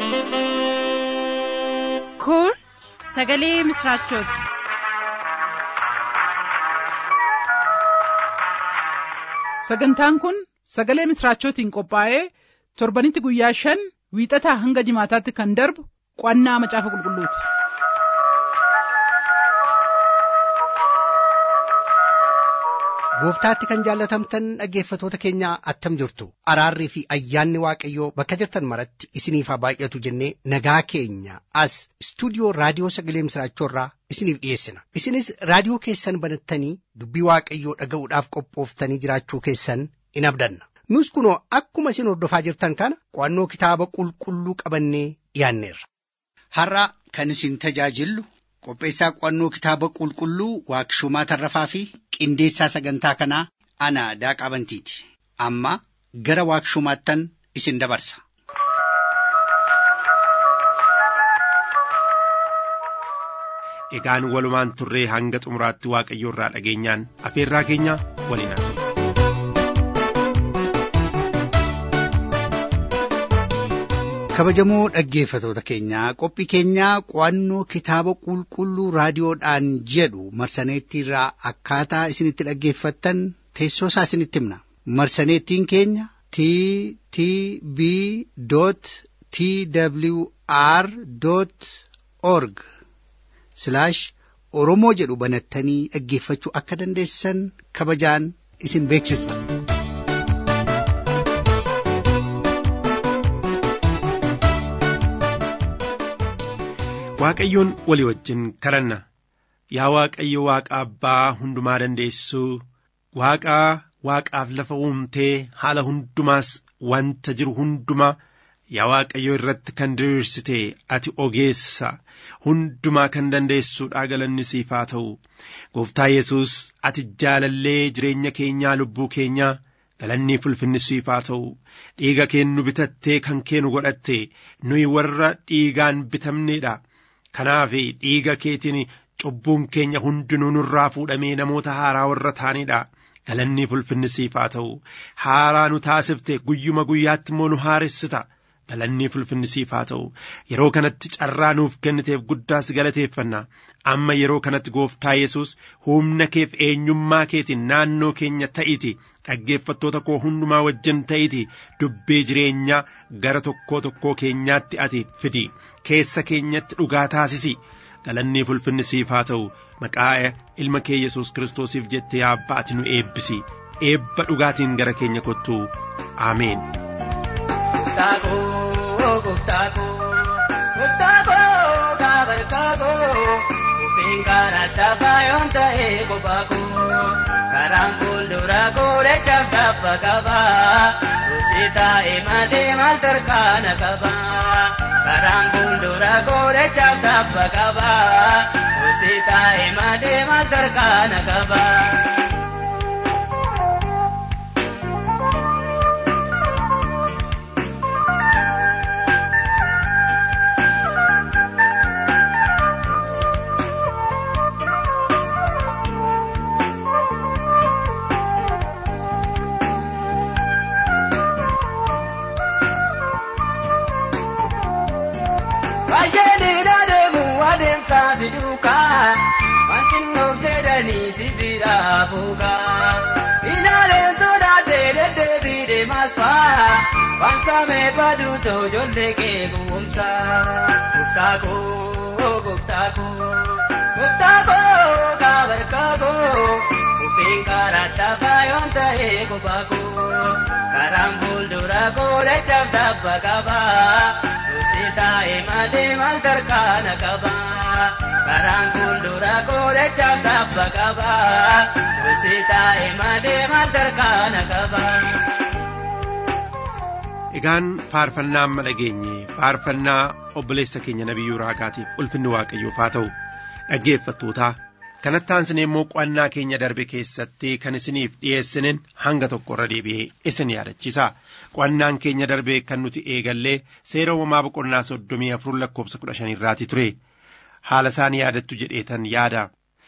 Kun sagalee misraachooti. Sagantaan kun sagalee misraachootiin qophaa'ee torbanitti guyyaa shan wiixataa hanga jimaataatti kan darbu qo'annaa macaafa qulqulluuti. Gooftaatti kan jaallatamtan dhaggeeffatoota keenyaa attam jirtu araarrii fi ayyaanni waaqayyoo bakka jirtan maratti isiniif haa baay'atu jennee nagaa keenya as istuudiyoo raadiyoo sagalee misraachoorraa isiniif dhiyeessina isinis raadiyoo keessan banattanii dubbii waaqayyoo dhaga'uudhaaf qophooftanii jiraachuu keessan in abdanna nus kunoo akkuma isin hordofaa jirtan kana qo'annoo kitaaba qulqulluu qabannee dhiyaanneerra. Har'a kan isin tajaajillu qopheessaa qo'annoo kitaaba qulqulluu waaqshumaa tarrafaa fi qindeessaa sagantaa kanaa ana daaqaa bantiiti amma gara waaqshumaattan isin dabarsa. Egaan walumaan turree hanga xumuraatti waaqayyo irraa dhageenyaan afeerraa keenya waliin haa turre. kabajamoo dhaggeeffatoota keenyaa qophii keenyaa qo'annoo kitaaba qulqulluu raadiyoodhaan jedhu marsaneettiirraa akkaataa isinitti dhaggeeffattan teessoo isaa isinitti himna marsaneettiin keenya t t b t w r org oromoo jedhu banattanii dhaggeeffachuu akka dandeessan kabajaan isin beeksisna. Waaqayyoon walii wajjin kadhanna yaa Waaqayyo Waaqa Abbaa hundumaa dandeessuu Waaqaa Waaqaaf lafa uumtee haala hundumaas wanta jiru hundumaa yaa Waaqayyo irratti kan diriirsite ati ogeessa hundumaa kan dandeessuudha galanni siif haa ta'u gooftaa Yesuus ati jaalallee jireenya keenyaa lubbuu keenyaa galanni ulfinni siif haa ta'u dhiiga keennu bitattee kan keenu godhatte nuyi warra dhiigaan bitamneedha. Kanaaf dhiiga keetiin cubbuun keenya hundinuu nurraa fuudhamee namoota haaraa warra taanedha. Galanni ulfinni siif haa ta'u haaraa nu taasifte guyyuma guyyaatti immoo nu haaressita. Galanni ulfinni siif haa ta'u yeroo kanatti carraa nuuf kenniteef guddaas galateeffanna. Amma yeroo kanatti gooftaa Yesuus humna keef eenyummaa keetiin naannoo keenya ta'iti. Dhaggeeffattoota koo hundumaa wajjin ta'iti dubbii jireenyaa gara tokkoo tokkoo keenyaatti ati fidi. keessa keenyatti dhugaa taasisi galanni ulfinni siif haa ta'u maqaa ilma kee yesus kiristoosiif jettee abbaa ati nu eebbisi eebba dhugaatiin gara keenya kottu ameen. Karaan fuuldura goorechaaf gaafa qaba. Kusitaa imalee maal tarkaana qaba. Karaan fuuldura goorechaaf gaafa qaba. Kusitaa imalee maal tarkaana qaba. si duukaa wanti nuuf jedhanii si bira fuukaa ilaaleen sodaatee deddeebii deemaas faa fansamee baduutoo ijoollee kee kuumsa guftaa koo guftaa koo guftaa koo kaabarkaa koo kufiin karaa taphaa yoon ta'ee kophaa koo karaan fuuldura koo lechaaf tabba qabaa Kusitaa imalee maal tarkaana qabaa. Karaan fuuldura goorechaaf tabba qabaa. Kusitaa imalee maal tarkaana qabaa. Egaan faarfannaa amma dhageenye faarfannaa obboleessa keenya nabiyyuu raagaatiif ulfinni waaqayyoof haa ta'u dhaggeeffattootaa kanatti aansinee immoo qo'annaa keenya darbe keessatti kan isiniif dhiyeessinen hanga tokko irra deebi'ee isin yaadachiisa qo'annaan keenya darbe kan nuti eegallee seera uumamaa boqonnaa soddomii afur lakkoofsa kudha shanirraati ture haala isaan yaadattu jedheetan yaada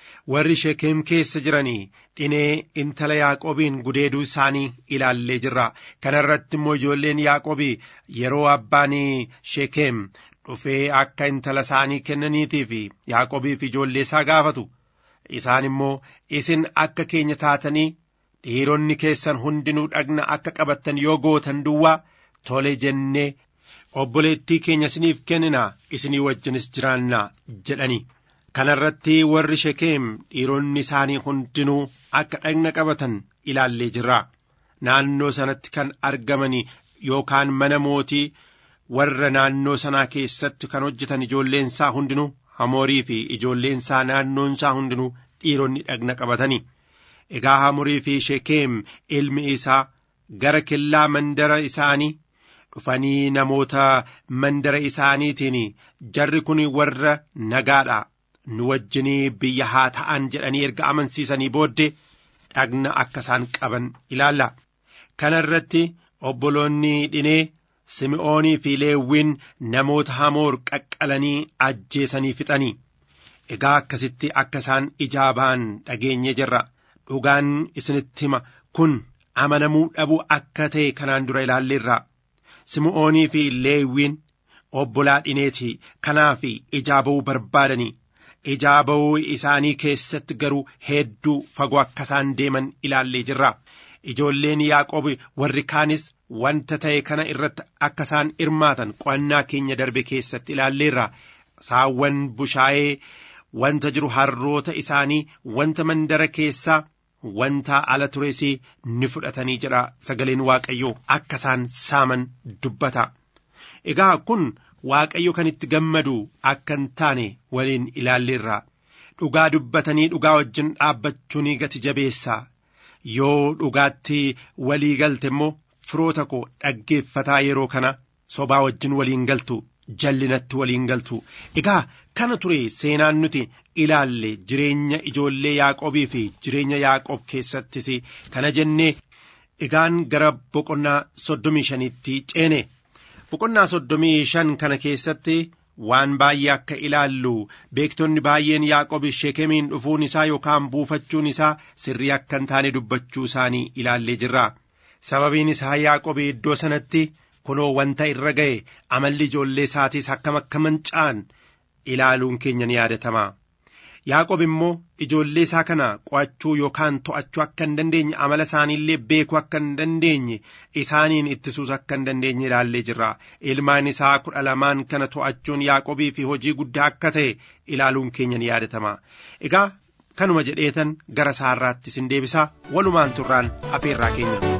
warri shekeem keessa jiranii dhinee intala yaaqobiin gudeeduu isaanii ilaallee jirra kana irratti immoo ijoolleen yaaqobii yeroo abbaan shekeem dhufee akka intala isaanii kennaniitii fi yaaqobiif ijoollee isaa gaafatu isaan immoo isin akka keenya taatanii dhiironni keessan hundinuu dhagna akka qabattan yoo gootan duwwaa tole jennee obboleettii keenya isiniif kenninaa isinii wajjinis jiraannaa jedhani kana irratti warri shekeem dhiironni isaanii hundinuu akka dhagna qabatan ilaallee jirra naannoo sanatti kan argamani yookaan mana mootii warra naannoo sanaa keessatti kan hojjetan ijoolleensaa hundinuu hamoorii fi ijoolleensaa naannoonsaa hundinuu dhiironni dhagna qabatani egaa hamorii fi shekeem ilmi isaa gara kellaa mandara isaanii dhufanii namoota mandara isaaniitiin jarri kun warra nagaadha nu wajjinii biyya haa ta'an jedhanii erga amansiisanii booddee dhagna akka isaan qaban ilaalla kana irratti obboloonni dhinee simi'oonii fi leewwiin namoota hamoor qaqqalanii ajjeesanii fixanii egaa akkasitti akka isaan ijaa ba'an dhageenye jirra dhugaan isinitti hima kun amanamuu dhabuu akka ta'e kanaan dura ilaalleerra simi'oonii fi leewwiin obbolaa dhineeti kanaaf ijaa ba'uu barbaadanii ijaa ba'uu isaanii keessatti garuu hedduu fagoo akka isaan deeman ilaallee jirra ijoolleen yaaqoob warri kaanis wanta ta'e kana irratti akka isaan hirmaatan qo'annaa keenya darbe keessatti ilaalleerra saawwan bushaayee wanta jiru harroota isaanii wanta mandara keessaa wanta ala tures ni fudhatanii jedha sagaleen waaqayyoo akka isaan saaman dubbata egaa kun waaqayyo kan itti gammadu akka hin taane waliin ilaalleerra dhugaa dubbatanii dhugaa wajjin dhaabbachuun gati jabeessaa yoo dhugaatti walii galte immoo firoota koo dhaggeeffataa yeroo kana sobaa wajjin waliin galtu jallinatti waliin galtu egaa kana ture seenaan nuti ilaalle jireenya ijoollee yaaqobii fi jireenya yaaqob keessattis kana jennee egaan gara boqonnaa soddomii shanitti ceene boqonnaa soddomii shan kana keessatti waan baay'ee akka ilaallu beektonni baay'een yaaqob shekemiin dhufuun isaa yookaan buufachuun isaa sirrii akka hin taane dubbachuu isaanii ilaallee jirra sababiin isaa yaaqob iddoo sanatti kunoo wanta irra ga'e amalli ijoollee isaatiis akkam akka manca'an ilaaluun keenya ni yaadatama yaaqob immoo ijoollee isaa kana qo'achuu yookaan to'achuu akka hin dandeenye amala isaaniillee beekuu akka hin dandeenye isaaniin ittisuus akka hin dandeenye ilaallee jirra ilmaan isaa kudha lamaan kana to'achuun yaaqobii fi hojii guddaa akka ta'e ilaaluun keenya ni yaadatama egaa kanuma jedheetan gara saarraatti isin deebisaa walumaan turraan afeerraa keenya.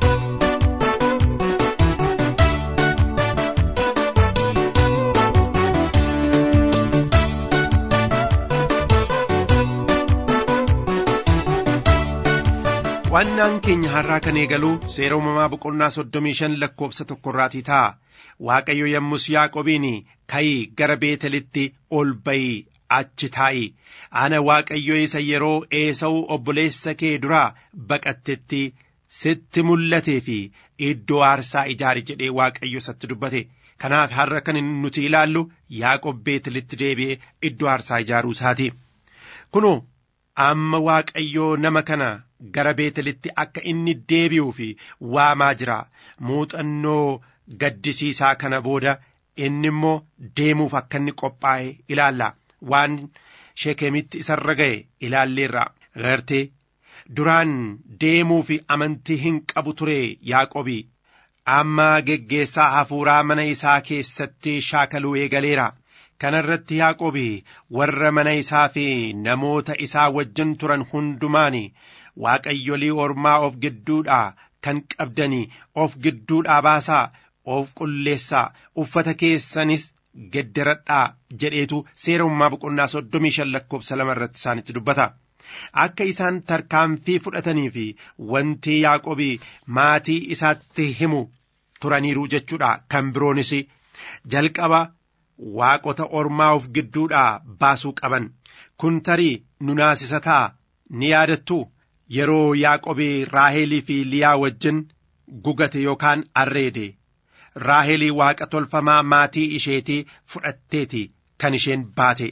Qo'annaan keenya har'aa kan eegalu seera uumamaa boqonnaa soddomii shan lakkoofsa tokkorraatii ta'a. Waaqayyo yommus Yaaqobiin ka'ii gara Beetelitti ol ba'i achi taa'i. Ana Waaqayyo isa yeroo Eesa'u obboleessa kee duraa baqattetti sitti mul'atee fi iddoo aarsaa ijaari jedhee Waaqayyo isatti dubbate. Kanaaf har'a kan nuti ilaallu Yaaqob Beetelitti deebi'ee iddoo aarsaa ijaaruu isaati. Kunoo amma Waaqayyo nama kana gara beetelitti akka inni deebi'uu fi waamaa jira muuxannoo gaddisiisaa kana booda inni immoo deemuuf akka inni qophaa'e ilaalla waan shekemitti isarra ga'e ilaalleerra gartee duraan deemuu fi amantii hin qabu ture yaaqobii amma geggeessaa hafuuraa mana isaa keessatti shaakaluu eegaleera kana irratti yaaqobii warra mana isaa fi namoota isaa wajjin turan hundumaan waaqayyolii ormaa of gidduudhaa kan qabdanii of gidduudhaa baasaa of qulleessaa uffata keessanis gedderadhaa jedheetu seera uumamaa boqonnaa soddomii shan lakkoofsa lama irratti isaanitti dubbata. Akka isaan tarkaanfii fudhatanii fi wanti Yaaqobii maatii isaatti himu turaniiru jechuudha kan biroonis jalqaba waaqota ormaa of gidduudhaa baasuu qaban kun tarii nu naasisa ta'a ni yaadattu yeroo Yaaqobii Raahelii fi Liyaa wajjin gugate yookaan arreede Raahelii waaqa tolfamaa maatii isheetii fudhatteeti kan isheen baate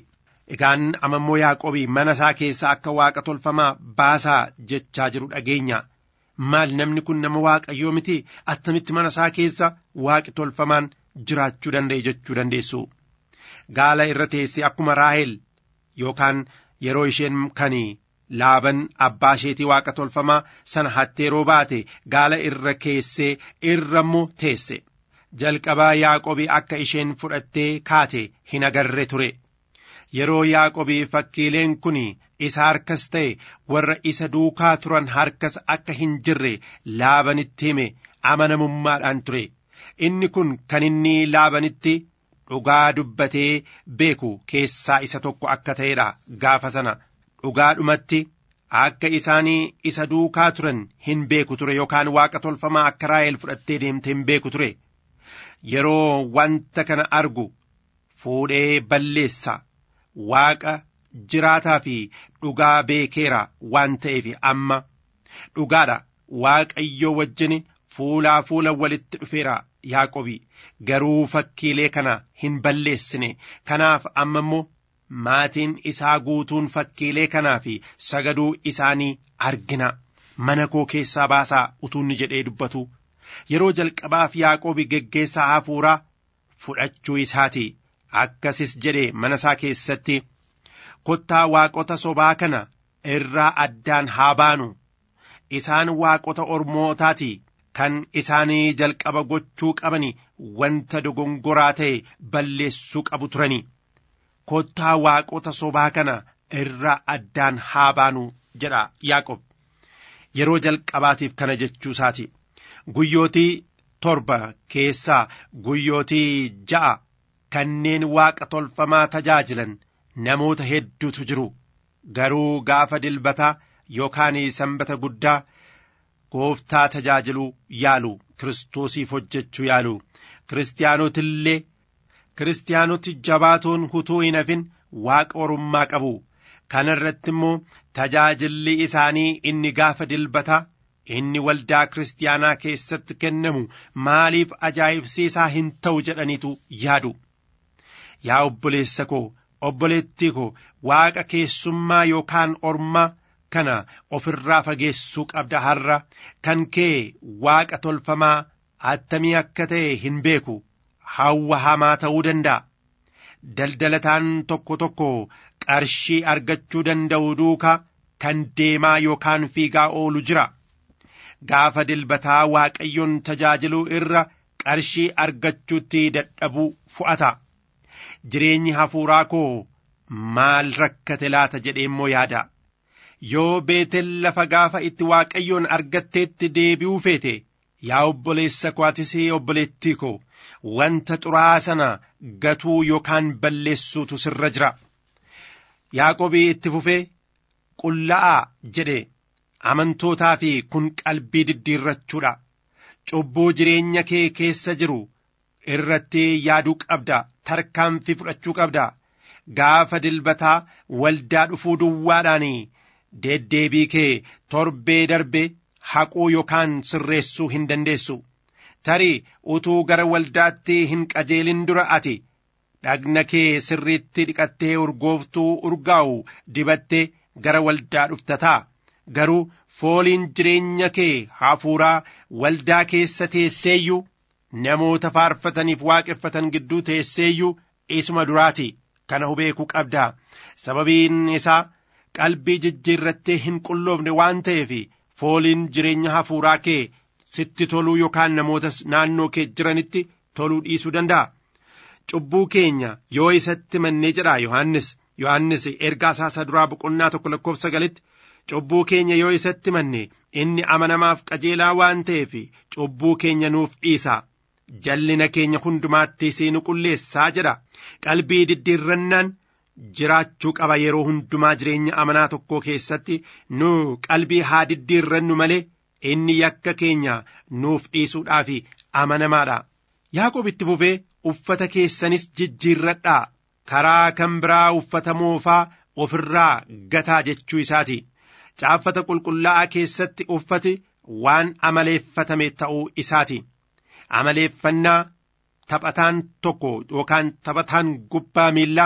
egaan amammoo yaaqobii mana isaa keessaa akka waaqa tolfamaa baasaa jechaa jiru dhageenya maal namni kun nama waaqayyoo miti attamitti mana isaa keessa waaqi tolfamaan jiraachuu danda'e jechuu dandeessu gaala irra teessee akkuma raahel yookaan yeroo isheen kan laaban abbaa isheetii waaqa tolfamaa sana hatteeroo baate gaala irra keessee irra immoo teesse jalqabaa yaaqobii akka isheen fudhattee kaate hin agarre ture yeroo yaaqobii fakkiileen kun isa harkas ta'e warra isa duukaa turan harkas akka hin jirre laabanitti hime amanamummaadhaan ture inni kun kan inni laabanitti dhugaa dubbatee beeku keessaa isa tokko akka ta'edha gaafa sana dhugaadhumatti akka isaanii isa duukaa turan hin beeku ture yookaan waaqa tolfamaa akka raahel fudhattee deemte hin beeku ture yeroo wanta kana argu fuudhee balleessa waaqa jiraataa fi dhugaa beekeera waan ta'eef amma dhugaadha waaqayyo wajjin fuulaa fuula walitti dhufeera yaaqobi garuu fakkiilee kana hin balleessine kanaaf amma immoo maatiin isaa guutuun fakkiilee kanaa fi sagaduu isaanii argina mana koo keessaa baasaa utuunni jedhee dubbatu yeroo jalqabaaf yaaqoobi geggeessaa hafuuraa fudhachuu isaati akkasis jedhe mana isaa keessatti kottaa waaqota sobaa kana irraa addaan haa baanu isaan waaqota ormootaati kan isaanii jalqaba gochuu qabani wanta dogongoraa ta'e balleessuu qabu turani kottaa waaqota sobaa kana irraa addaan haa baanu jedha yaaqob yeroo jalqabaatiif kana jechuu isaati guyyootii torba keessaa guyyootii ja'a kanneen waaqa tolfamaa tajaajilan namoota hedduutu jiru garuu gaafa dilbataa yookaan sanbata guddaa gooftaa tajaajiluu yaalu kiristoosiif hojjechuu yaalu kiristaanotillee kiristaanoti jabaatoon hutuu hin hafin waaqa orummaa qabu kana irratti immoo tajaajilli isaanii inni gaafa dilbataa inni waldaa kiristaanaa keessatti kennamu maaliif ajaa'ibsiisaa hin ta'u jedhaniitu yaadu yaa obboleessa koo obboleettii koo waaqa keessummaa yookaan ormaa kana ofirraa fageessuu qabda har'a kan kee waaqa tolfamaa attamii akka ta'e hin beeku hawwa hamaa ta'uu danda'a daldalataan tokko tokko qarshii argachuu danda'u duukaa kan deemaa yookaan fiigaa oolu jira gaafa dilbataa waaqayyoon tajaajiluu irra qarshii argachuutti dadhabuu fu'ata jireenyi hafuuraa koo maal rakkate laata jedhee immoo yaada yoo beetel lafa gaafa itti waaqayyoon argatteetti deebi'uu feete yaa obboleessa koo atis obboleettii koo wanta xuraa'aa sana gatuu yookaan balleessuutu sirra jira yaaqobii itti fufee qulla'aa jedhe amantootaa fi kun qalbii diddiirrachuudha cubbuu jireenya kee keessa jiru irratti yaaduu qabda tarkaanfii fudhachuu qabda gaafa dilbataa waldaa dhufuu duwwaadhaan deddeebii kee torbee darbe haquu yookaan sirreessuu hin dandeessu tarii utuu gara waldaatti hin qajeelin dura ati dhagna kee sirriitti dhiqattee urgooftuu urgaa'u dibattee gara waldaa dhuftataa garuu fooliin jireenya kee hafuuraa waldaa keessa teesseeyyuu namoota faarfataniif waaqeffatan gidduu teesseeyyuu isuma duraati kana hubeekuu qabdaa sababiin isaa qalbii jijjiirrattee hin qulloofne waan ta'eef fooliin jireenya hafuuraa kee sitti toluu yookaan namoota naannoo kee jiranitti toluu dhiisuu danda'a. Cubbuu keenya yoo isatti mannee jedha Yohaannis Yohaannis ergaa isaa duraa boqonnaa tokko lakkoofsa sagalitti cubbuu keenya yoo isatti manne inni amanamaaf qajeelaa waan ta'eef cubbuu keenya nuuf dhiisa. Jallina keenya hundumaatti nu qulleessaa jedha qalbii diddiirrannaan jiraachuu qaba yeroo hundumaa jireenya amanaa tokkoo keessatti nu qalbii haa diddiirrannu malee inni yakka keenya nuuf dhiisuudhaaf amanamaadha. Yaaqoob itti fufee uffata keessanis jijjiirradhaa karaa kan biraa uffata moofaa ofirraa gataa jechuu isaati. Caaffata qulqullaa'aa keessatti uffati waan amaleeffatame ta'uu isaati. Amaleeffannaa taphataan tokko yookaan taphataan gubbaa miillaa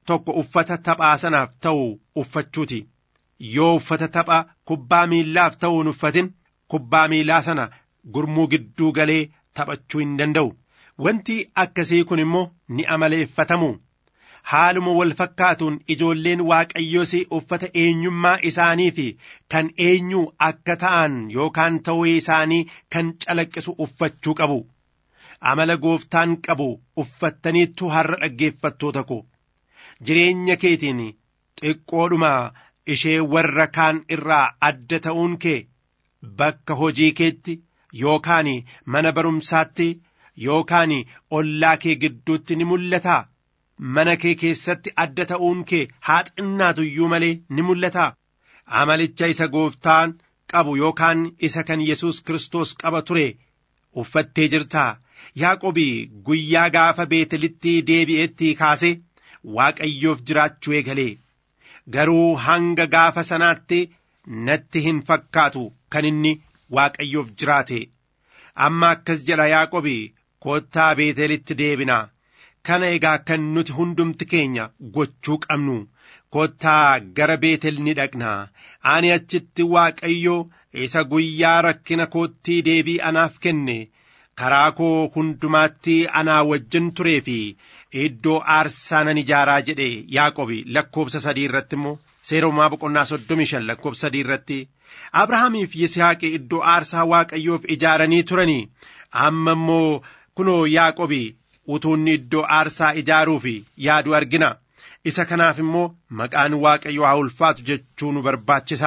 tokko uffata taphaa sanaaf ta'u uffachuuti yoo uffata tapha kubbaa miillaaf ta'u hin uffatin kubbaa miillaa sana gurmuu gidduu galee taphachuu hin danda'u wanti akkasii kun immoo ni amaleeffatamu haaluma wal fakkaatuun ijoolleen waaqayyoos uffata eenyummaa isaanii fi kan eenyuu akka ta'an yookaan ta'uu isaanii kan calaqqisu uffachuu qabu amala gooftaan qabu uffattaniittu har'a dhaggeeffattoota ko jireenya keetiin xiqqoodhuma ishee warra kaan irraa adda ta'uun kee bakka hojii keetti yookaan mana barumsaatti yookaan ollaa kee gidduutti ni mul'ata mana kee keessatti adda ta'uun kee haa xinnaatu iyyuu malee ni mul'ata amalicha isa gooftaan qabu yookaan isa kan yesus kristos qaba ture uffattee jirtaa yaaqobii guyyaa gaafa beetelitti deebi'etti kaase waaqayyoof jiraachuu eegalee garuu hanga gaafa sanaatti natti hin fakkaatu kan inni waaqayyoof jiraate amma akkas jedha yaaqobii koottaa beetelitti deebinaa kana egaa kan nuti hundumti keenya gochuu qabnu koottaa gara beetel ni dhaqnaa ani achitti waaqayyo isa guyyaa rakkina koottii deebii anaaf kenne karaa koo hundumaatti anaa wajjin turee fi iddoo aarsaa nan ijaaraa jedhe yaaqobi lakkoobsa sadii irratti immoo seeromaa boqonnaa soddomii shan lakkoobsa sadii irratti abrahaamiif yisihaaqi iddoo aarsaa waaqayyoof ijaaranii turanii amma immoo kunoo yaaqobi utuunni iddoo aarsaa ijaaruuf yaadu argina isa kanaaf immoo maqaan waaqayyo haa ulfaatu jechuu nu barbaachisa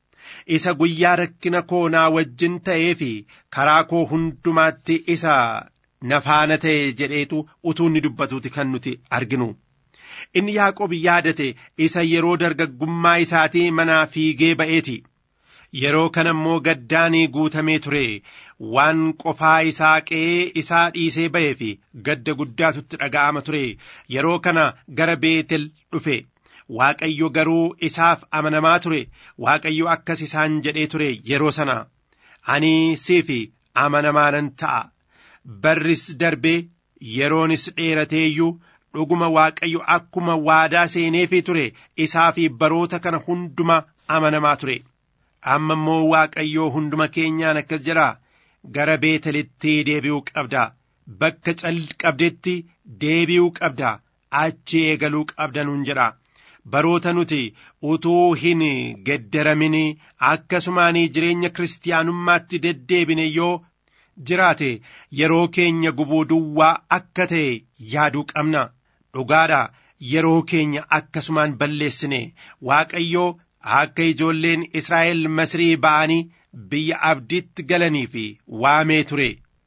isa guyyaa rakkina koo naa wajjin ta'ee fi karaa koo hundumaatti isa nafaana ta'e jedheetu utuunni dubbatuuti kan nuti arginu inni yaaqobi yaadate isa yeroo dargaggummaa isaatii manaa fiigee ba'eeti yeroo kana immoo gaddaanii guutamee ture waan qofaa isaa qe'ee isaa dhiisee ba'ee fi gadda guddaatutti dhaga'ama ture yeroo kana gara beetel dhufe waaqayyo garuu isaaf amanamaa ture waaqayyo akkas isaan jedhee ture yeroo sana ani siif amanamaa nan ta'a barris darbee yeroonis dheeratee iyyuu dhuguma waaqayyo akkuma waadaa seeneefii ture isaa fi baroota kana hunduma amanamaa ture amma immoo waaqayyoo hunduma keenyaan akkas jedha gara beetelitti deebi'uu qabda bakka calqabdetti deebi'uu qabda achi eegaluu qabda nuun jedha baroota nuti utuu hin geddaramin akkasumaan jireenya kiristaanummaatti deddeebine yoo jiraate yeroo keenya gubuu duwwaa akka ta'e yaaduu qabna dhugaadha yeroo keenya akkasumaan balleessine waaqayyoo akka ijoolleen Israa'el Masrii ba'anii biyya abdiitti galanii fi waamee ture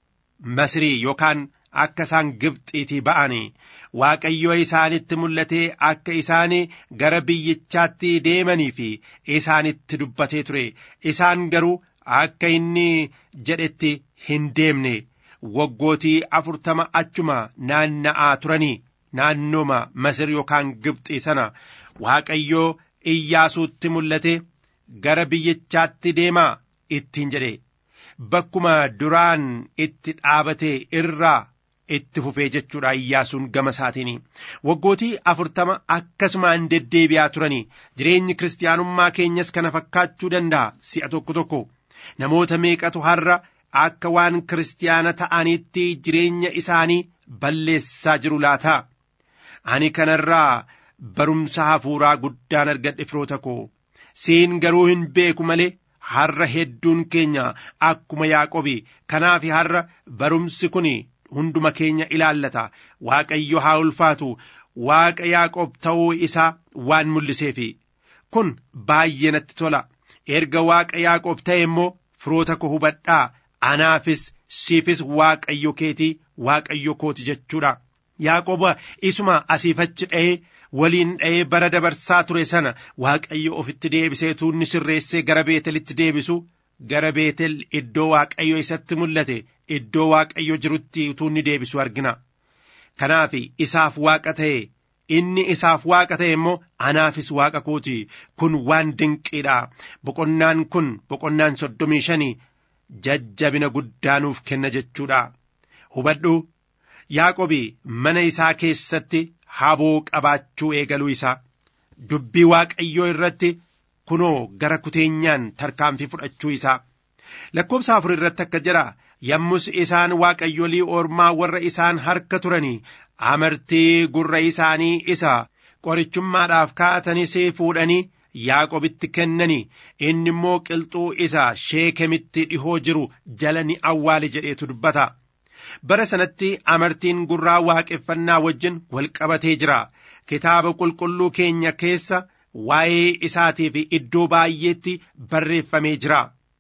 Masrii yookaan akka isaan Gibxiitii ba'anii Waaqayyo isaanitti mul'atee akka isaan gara biyyichaatti deemanii fi isaanitti dubbatee ture isaan garuu akka inni jedhetti hin deemne waggootii afurtama achuma naanna'aa turanii naannooma Masir yookaan Gibxii sana Waaqayyoo Iyyaasuutti mul'ate gara biyyichaatti deemaa ittiin jedhe bakkuma duraan itti dhaabate irraa itti fufee jechuudha iyyaasuun gama isaatiin waggootii afurtama akkasumaan deddeebi'aa turanii jireenyi kiristaanummaa keenyas kana fakkaachuu danda'a si'a tokko tokko namoota meeqatu har'a akka waan kiristaana ta'aniitti jireenya isaanii balleessaa jiru laata ani kanarraa barumsa hafuuraa guddaan argadhe firoota koo siin garuu hin beeku malee har'a hedduun keenya akkuma yaaqobi kanaaf har'a barumsi kun hunduma keenya ilaallata waaqayyo haa ulfaatu waaqa yaaqob ta'uu isaa waan mul'iseefi kun baay'ee natti tola erga waaqa yaaqob ta'e immoo firoota koo hubadhaa anaafis siifis waaqayyo keetii waaqayyo kooti jechuudha yaaqoba isuma asiif achi dha'ee waliin dha'ee bara dabarsaa ture sana waaqayyo ofitti deebisee tuunni sirreessee gara beetelitti deebisu gara beetel iddoo waaqayyo isatti mul'ate iddoo waaqayyo jirutti tuunni deebisu argina kanaaf isaaf waaqa ta'e inni isaaf waaqa ta'e immoo anaafis waaqa kooti kun waan dinqiidha boqonnaan kun boqonnaan soddomii shanii jajjabina guddaa nuuf kenna jechuudha hubadhu yaaqobi mana isaa keessatti haboo qabaachuu eegaluu isaa dubbii waaqayyoo irratti kunoo gara kuteenyaan tarkaanfii fudhachuu isaa lakkoobsa afur irratti akka jedha yommus isaan waaqayyolii ormaa warra isaan harka turanii amartii gurra isaanii isa qorichummaadhaaf kaa'atanis fuudhanii yaaqobitti kennanii inni immoo qilxuu isa sheekemitti dhihoo jiru jala ni awwaale jedheetu dubbata bara sanatti amartiin gurraa waaqeffannaa wajjin wal qabatee jira kitaaba qulqulluu keenya keessa waa'ee isaatiif iddoo baay'eetti barreeffamee jira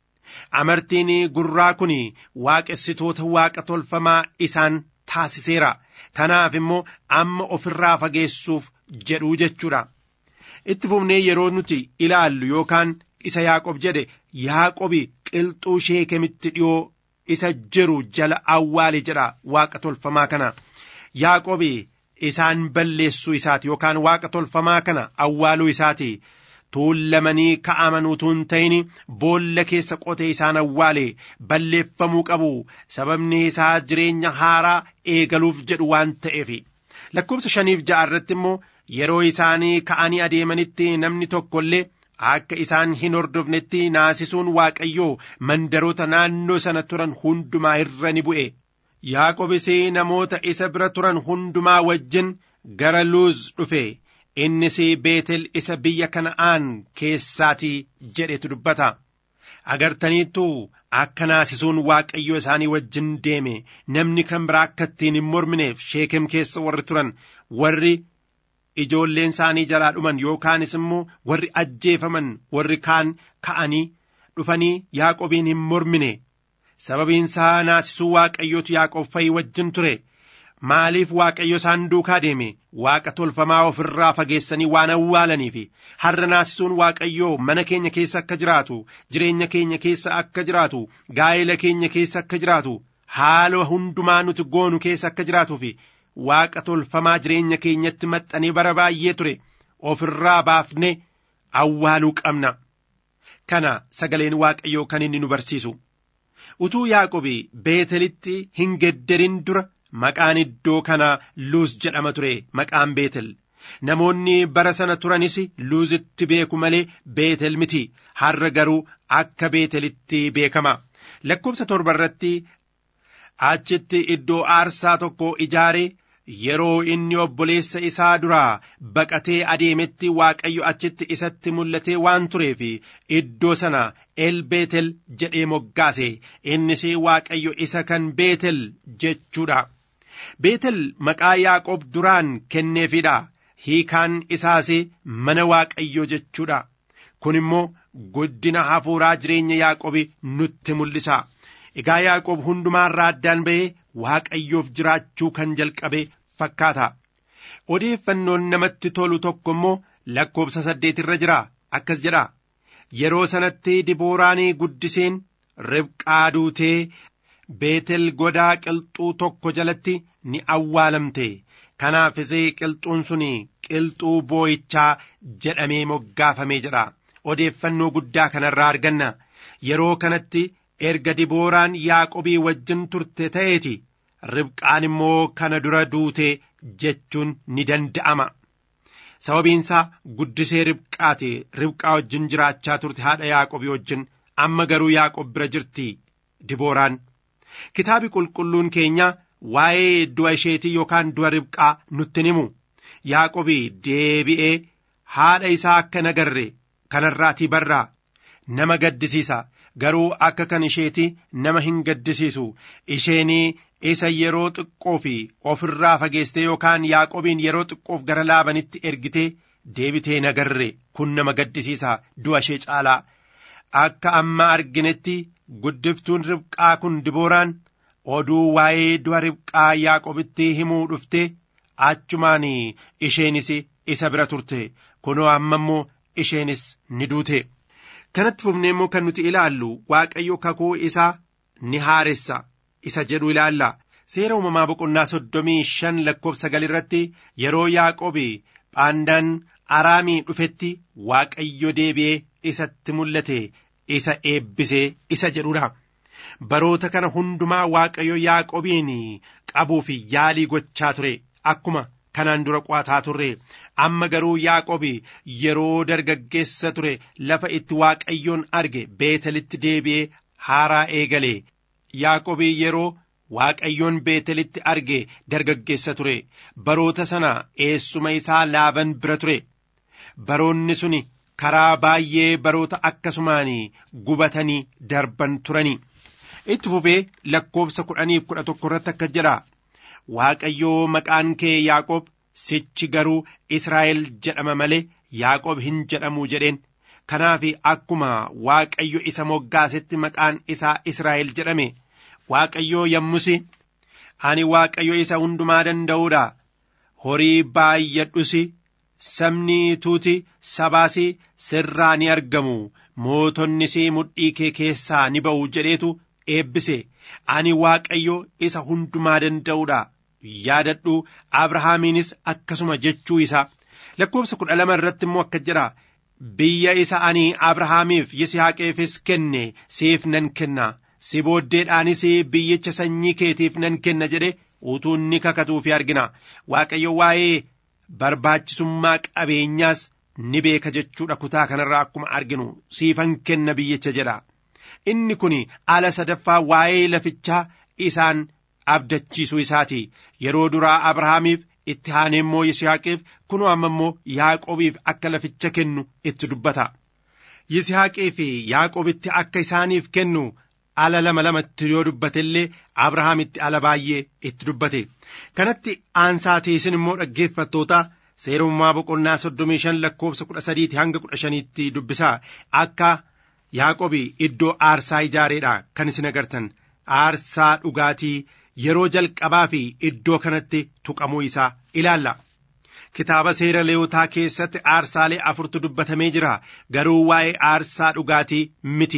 amartiin gurraa kun waaqessitoota waaqa tolfamaa isaan taasiseera kanaaf immoo amma ofirraa fageessuuf jedhuu jechuudha itti fufnee yeroo nuti ilaallu yookaan isa yaaqob jedhe yaaqobi qilxuu sheekemitti dhiyoo isa jiru jala awwaale jedha waaqa tolfamaa kana yaaqobi isaan balleessuu isaati yookaan waaqa tolfamaa kana awwaaluu isaati tuullamanii ka'aman utuu hin ta'in boolla keessa qotee isaan awwaale balleeffamuu qabu sababni isaa jireenya haaraa eegaluuf jedhu waan ta'eef lakkoobsa shaniif ja'a irratti immoo yeroo isaanii ka'anii adeemanitti namni tokko illee akka isaan hin hordofnetti naasisuun waaqayyoo mandaroota naannoo sana turan hundumaa irra ni bu'e yaaqobis namoota isa bira turan hundumaa wajjin gara luuz dhufe innis beetel isa biyya kana'aan keessaatii jedhetu dubbata agartaniittu akka naasisuun waaqayyoo isaanii wajjin deeme namni kan biraa akka ittiin hin mormineef sheekem keessa warri turan warri ijoolleen isaanii jalaa dhuman yookaanis immoo warri ajjeefaman warri kaan ka'anii dhufanii yaaqobiin hin mormine sababiin isaa naasisuu waaqayyootu yaaqoob fa'i wajjin ture maaliif waaqayyo isaan duukaa deeme waaqa tolfamaa ofirraa fageessanii waan awwaalaniif har'a naasisuun waaqayyoo mana keenya keessa akka jiraatu jireenya keenya keessa akka jiraatu gaa'ela keenya keessa akka jiraatu haala hundumaa nuti goonu keessa akka jiraatuuf waaqa tolfamaa jireenya keenyatti maxxanee bara baay'ee ture ofirraa baafne awwaaluu qabna kana sagaleen waaqayyoo kan inni nu barsiisu utuu yaaqobi beetelitti hin gedderin dura maqaan iddoo kana luuz jedhama ture maqaan beetel namoonni bara sana turanis luuzitti beeku malee beetel miti har'a garuu akka beetelitti beekama lakkoobsa torba irratti achitti iddoo aarsaa tokko ijaare yeroo inni obboleessa isaa duraa baqatee adeemetti waaqayyo achitti isatti mul'atee waan tureef iddoo sana el beetel jedhee moggaase innis waaqayyo isa kan beetel jechuudha beetel maqaa yaaqoob duraan kenneefidha hiikaan isaas mana waaqayyo jechuudha kun immoo guddina hafuuraa jireenya yaaqoobi nutti mul'isa egaa yaaqoob hundumaarraa addaan ba'ee waaqayyoof jiraachuu kan jalqabe fakkaata odeeffannoon namatti tolu tokko immoo lakkoobsa saddeet irra jira akkas jedha yeroo sanatti dibooraanii guddiseen ribqaa duutee beetel godaa qilxuu tokko jalatti ni awwaalamte kanaafis qilxuun sun qilxuu boo'ichaa jedhamee moggaafamee jedha odeeffannoo guddaa kanarraa arganna yeroo kanatti erga dibooraan yaaqobii wajjin turte ta'eeti ribqaan immoo kana dura duute jechuun ni danda'ama sababiinsaa guddisee ribqaati ribqaa wajjin jiraachaa turte haadha yaaqobii wajjin amma garuu yaaqob bira jirti dibooraan kitaabi qulqulluun keenya waa'ee du'a isheetii yookaan du'a ribqaa nutti himu yaaqobii deebi'ee haadha isaa akka nagarre kanarraatii barraa nama gaddisiisa garuu akka kan isheeti nama hin gaddisiisu isheenii isa yeroo xiqqoo fi ofirraa fageessite yookaan yaaqobiin yeroo xiqqoof gara laabanitti ergitee deebitee nagarre kun nama gaddisiisa du'a ishee caalaa akka amma arginetti guddiftuun ribqaa kun dibooraan oduu waa'ee du'a ribqaa yaaqobitti himuu dhufte achumaan isheenis isa bira turte kunoo amma immoo isheenis ni duute kanatti fufnee immoo kan nuti ilaallu waaqayyo kakuu isaa ni haaressa isa jedhu ilaalla seera uumamaa boqonnaa soddomii shan lakkoofsa sagal irratti yeroo yaaqobi phaandaan araamii dhufetti waaqayyo deebi'ee isatti mul'ate isa eebbisee isa jedhudha baroota kana hundumaa waaqayyo yaaqobiin qabuuf yaalii gochaa ture akkuma kanaan dura qo'ataa turre amma garuu yaaqobi yeroo dargaggeessa ture lafa itti waaqayyoon arge beetelitti deebi'ee haaraa eegale yaaqobi yeroo waaqayyoon beetelitti arge dargaggeessa ture baroota sana eessuma isaa laaban bira ture baroonni suni karaa baay'ee baroota akkasumaan gubatanii darban turanii itti fufee lakkoobsa kudhaniif kudha tokko irratti akka jedha waaqayyoo maqaan kee yaaqoob sichi garuu israa'el jedhama malee yaaqoob hin jedhamu jedheen kanaaf akkuma waaqayyo isa moggaasetti maqaan isaa israa'el jedhame waaqayyoo yommusi ani waaqayyo isa hundumaa danda'uudha horii baay'adhusi sabni tuuti sabaas sirraa ni argamu mootonnis mudhii kee keessaa ni ba'u jedheetu eebbise ani waaqayyo isa hundumaa danda'uudha yaadadhu abrahaamiinis akkasuma jechuu isaa lakkoobsa kudha lama irratti immoo akka jedha biyya isa ani abrahaamiif yisihaaqeefis kenne siif nan kenna si booddeedhaanis biyyicha sanyii keetiif nan kenna jedhe utuu inni kakatuu fi argina waaqayyo waa'ee barbaachisummaa qabeenyaas ni beeka jechuudha kutaa kanarraa akkuma arginu siifan kenna biyyicha jedha inni kun ala sadaffaa waa'ee lafichaa isaan abdachiisuu isaati yeroo duraa abrahaamiif itti aanee immoo yisihaaqiif kunoo amma immoo yaaqoobiif akka laficha kennu itti dubbata yisihaaqii fi yaaqoobitti akka isaaniif kennu ala lama lamatti yoo dubbate illee abrahaamitti ala baay'ee itti dubbate kanatti aansaatii isin immoo dhaggeeffattoota seerummaa boqonnaa soddomii shan lakkoobsa kudha sadiiti hanga kudha shaniitti dubbisaa akka yaaqobi iddoo aarsaa ijaareedha kan isin agartan aarsaa dhugaatii yeroo jalqabaa fi iddoo kanatti tuqamuu isaa ilaalla. Kitaaba seera leewotaa keessatti aarsaalee afurtu dubbatamee jira garuu waa'ee aarsaa dhugaatii miti.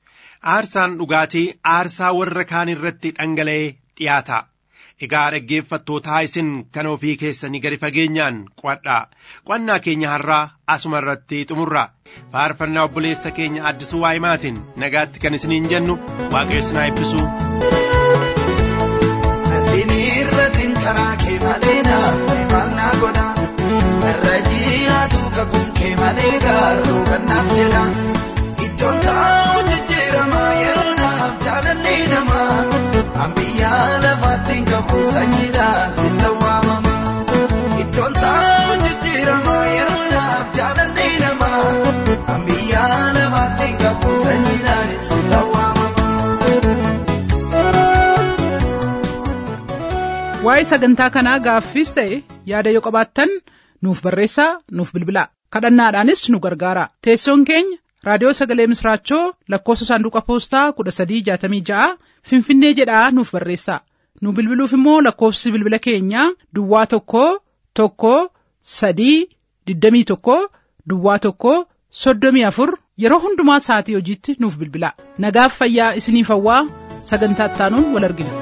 Aarsaan dhugaatii aarsaa warra kaan irratti dhangala'ee dhiyaata. Egaa dhaggeeffattootaa isin kan ofii keessanii gadi fageenyaan qo'adhaa. Qo'annaa keenya har'aa asuma irratti xumurra. Faarfannaa obboleessa keenya addisuu waa'imaatiin nagaatti kan isiniin jennu waaqayyo haa eebbisu. Irratiin karaa kee malee naaf naa godha. Irra jihaatu kakuun kee malee gaaruu kan naaf jedha. Iddoon taa'u jijjiirama yeroo naaf jaalalli namaa. Ambiyyaa lafaatti qabu sanyiidhaan sitta waamama. Iddoon taa'u jijjiirama yeroo naaf jaalalli namaa. Ambiyyaa lafaatti qabu sanyiidhaan sitta waamama. waa'ee sagantaa kanaa gaaffiis ta'e yaada yoo qabaattan nuuf barreessaa nuuf bilbilaa kadhannaadhaanis nu gargaara teessoon keenya raadiyoo sagalee misraachoo lakkoofsa saanduqa poostaa kudha sadii jaatamii ja'a finfinnee jedhaa nuuf barreessaa nu bilbiluuf immoo lakkoofsi bilbila keenyaa duwwaa tokko tokko sadii digdamii tokko duwwaa tokko soddomii afur yeroo hundumaa sa'atii hojiitti nuuf bilbilaa nagaaf fayyaa isiniif hawwaa sagantaa ittaanuun wal argina.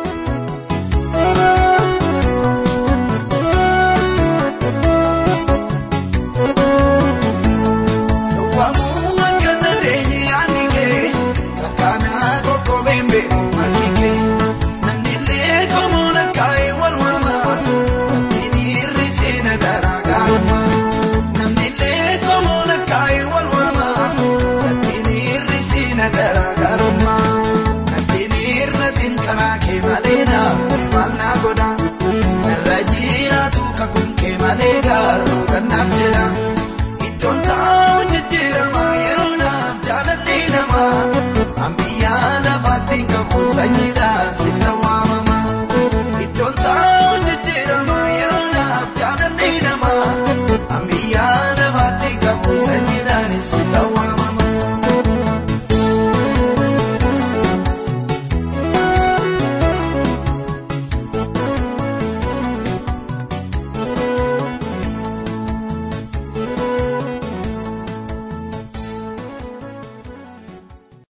Iddoon taa'u jijjiirama yeroo naaf jaalalli namaa. Ambiyyaa lafaatti qabu sanyiidha.